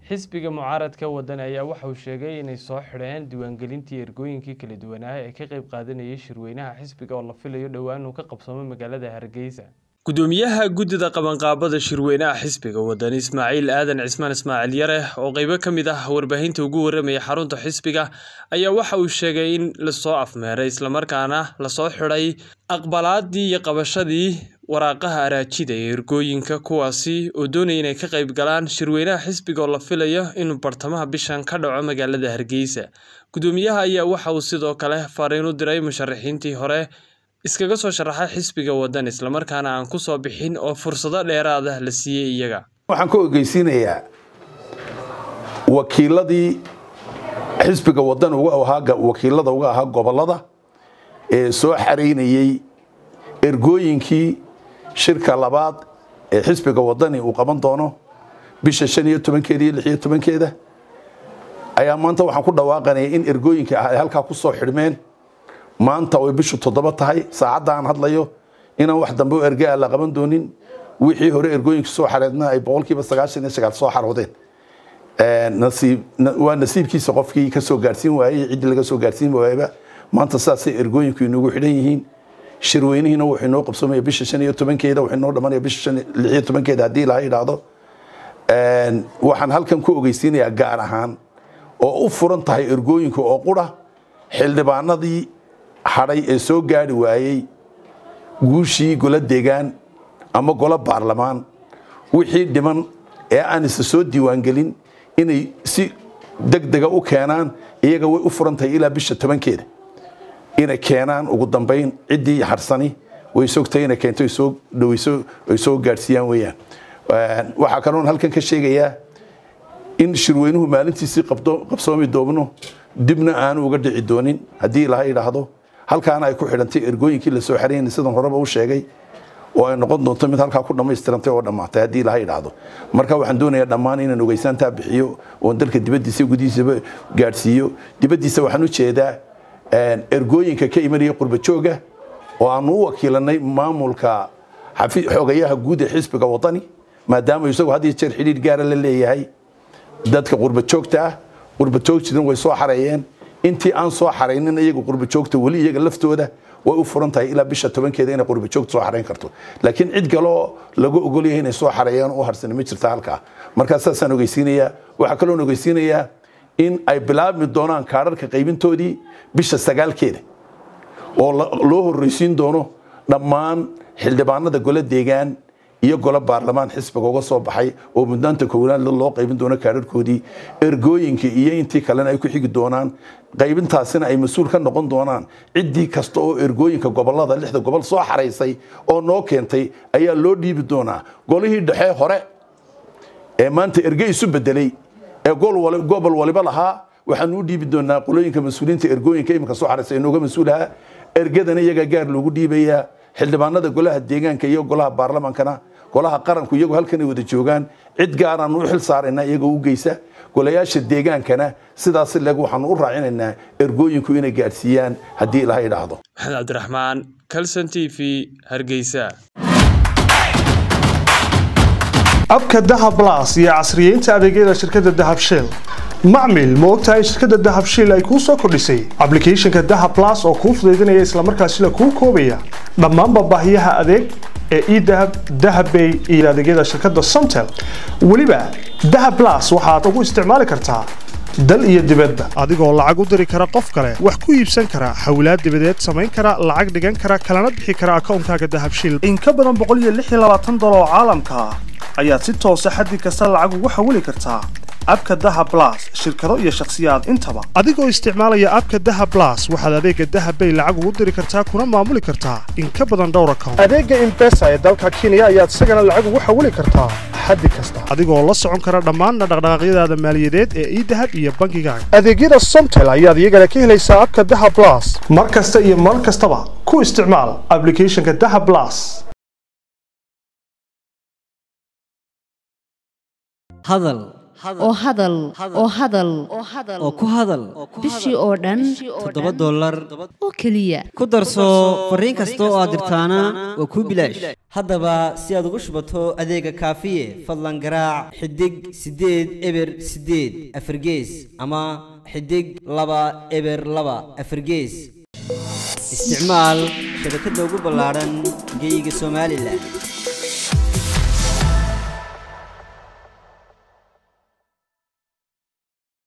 xisbiga mucaaradka wadani ayaa waxa uu sheegay inay soo xidheen diiwaangelintii ergooyinkii kala duwanaa ee ka qayb qaadanayay shirweynaha xisbiga oo la filayo dhowaan uu ka qabsoomo magaalada hargeysa gudoomiyaha guddida qabanqaabada shirweynaha xisbiga wadani ismaaciil aadan cismaan ismaaciil yare oo qeybo ka mid ah warbaahinta ugu warramaya xarunta xisbiga ayaa waxa uu sheegay in lasoo afmeeray islamarkaana lasoo xidhay aqbalaadii iyo qabashadii waraaqaha araajida ee ergooyinka kuwaasi oo doonaya inay ka qayb galaan shirweynaha xisbiga oo la filayo inuu bartamaha bishan ka dhaco magaalada hargeysa gudoomiyaha ayaa waxa uu sidoo kale fariin u diray musharaxiintii hore iskaga soo sharaxay xisbiga wadan islamarkaana aan ku soo bixin oo fursado dheeraada la siiyey iyaga waxaan ka ogeysiinayaa wakiiladii xisbiga wadan wakiilada uga ahaa gobolada ee soo xaraynayey ergooyinkii shirka labaad ee xisbiga wadani uu qaban doono bisha shan iyo tobankeeda iyo lix iyo tobankeeda ayaa maanta waxaan ku dhawaaqanaya in ergooyinka ah ay halkaa ku soo xidhmeen maanta oy bishu toddoba tahay saacadda aan hadlayo inaan wax dambe oo ergaa la qaban doonin wixii hore ergooyinka soo xareedna ay boqolkiiba sagaashan iyo sagaal soo xaroodeen waa nasiibkiisa qofkii ka soo gaarsiin waayey ciddii laga soo gaarsiin waayaba maanta saasay ergooyinku inugu xidhan yihiin shirweynihiina wuxuu inoo qabsoomaya bisha shan iyo tobankeeda wuxuu inoo dhamanaya bisha lix iyo tobankeeda haddii ilaha idhaahdo waxaan halkan ku ogeysiinayaa gaar ahaan oo u furan tahay ergooyinka oo qura xildhibaanadii hadhay ee soo gaari waayey guushii golo deegaan ama golo baarlamaan wixii dhiman ee aan isa soo diiwaangelin inay si degdega u keenaan iyaga way u furan tahay ilaa bisha tobankeeda inay keenaan ugu dambayn ciddii harsani way sogtahay inay keento ay soo dhaweyso ay soo gaadhsiiyaan weeyaan waxaa kaloon halkan ka sheegayaa in shirweynuhu maalintiisii qabsoomi doobno dibna aanu uga dhici doonin haddii ilaha idhaahdo halkaana ay ku xidhantay ergooyinkii lasoo xaraynay sidan horeba u sheegay oo ay noqon doonto mid halkaa ku dhammaystirantay oo dhammaatay haddii ilaha idhaahdo marka waxaan doonayaa dhammaan inaan ogeysaantaa bixiyo oon dalka dibaddiisa gudihiisaba gaadhsiiyo dibaddiisa waxaan u jeedaa ergooyinka ka imanaya qurbajooga oo aanu u wakiilanay maamulka xogayaha guud ee xisbiga wadani maadaama isagu had iyo jeer xidhiir gaara la leeyahay dadka qurbajoogta ah qurbajoogtidan way soo xareeyeen intii aan soo xaraynin iyaga qurbajoogta weli iyaga laftooda way u furan tahay ilaa bisha tobankeeda inay qurbajoogta soo xarayn karto laakiin cid kaloo lagu ogolyahay inay soo xareeyaan u harsani ma jirta halkaa markaa saasaan ogeysiinayaa waxaa kaloon ogeysiinayaa in ay bilaabmi doonaan kaadharka qaybintoodii bisha sagaalkeeda oo loo horreysiin doono dhammaan xildhibaanada golo deegaan iyo golo baarlamaan xisbiga uga soo baxay oo mudnaanta koowaad loo qaybin doono kaadharkoodii ergooyinka iyo intii kalena ay ku xigi doonaan qaybintaasina ay mas-uul ka noqon doonaan ciddii kasta oo ergooyinka gobolada lixda gobol soo xaraysay oo noo keentay ayaa loo dhiibi doonaa golihii dhexe hore ee maanta erge isu bedelay ee gobol waliba lahaa waxaanu u dhiibi doonaa qolooyinka mas-uuliyiinta ergooyinka iminka soo xaraysa inooga mas-uulaha ergadana iyagaa gaar loogu dhiibayaa xildhibaanada golaha deegaanka iyo golaha baarlamaankana golaha qaranku iyagu halkan ay wada joogaan cid gaaraanu u xil saaraynaa iyagoo u geysa golayaasha deegaankana sidaas leeg waxaanu u raacinaynaa ergooyinku inay gaadhsiiyaan haddii ilaha idhaahdo maxamed cabdiraxmaan calson t v hargeysa abka dahab las iyo casriyeynta adeegyada shirkadda dahab shell macmil ma ogtahay shirkadda dahab shell ay kuu soo kordhisay ablicathonka dahab las oo kuu fudaydinaya islamarkaasina kuu koobaya dhammaanba baahiyaha adeeg ee edahab dahabbay iyo adeegyada shirkadda somtel weliba dahab las waxaad ugu isticmaali kartaa dal iyo dibadda adigoo lacag u diri kara qof kale wax ku iibsan kara hawlaad dibadeed samayn kara lacag dhigan kara kalana bixi kara akoonkaaga dahab shell in ka badan boqol iyo lix iyo labaatan dolar oo caalamka ah ayaad si toosa xaddi kasta lacag ugu xawili kartaa abka dahab las shirkado iyo shakhsiyaad intaba adigoo isticmaalaya abka dahab las waxaad adeega dahab bay lacag ugu diri kartaa kuna maamuli kartaa in ka badan dhowr account adeega imbesa ee dalka kenya ayaad isagana lacag ugu xawili kartaa xaddi kasta adigoo la socon kara dhammaan dhaqdhaqaaqyadaada maaliyadeed ee idahab iyo bangigaaga adeegyada somtel ayaad iyagana ka helaysaa abka dahab las mar kasta iyo mar kastaba ku isticmaal ablicathonka dahab las hadal oo hadal oo hadal oo ku hadal bishii oo dhan toddoba dollar oo keliya ku darso fariin kasta oo aad dirtaana waa kuu bilaash haddaba si aad ugu shubato adeega kaafiye fadlan garaac xidig siddeed eber siddeed afargees ama xidig laba eber laba afargees isticmaal shabakadda ugu ballaadhan geyga somalilan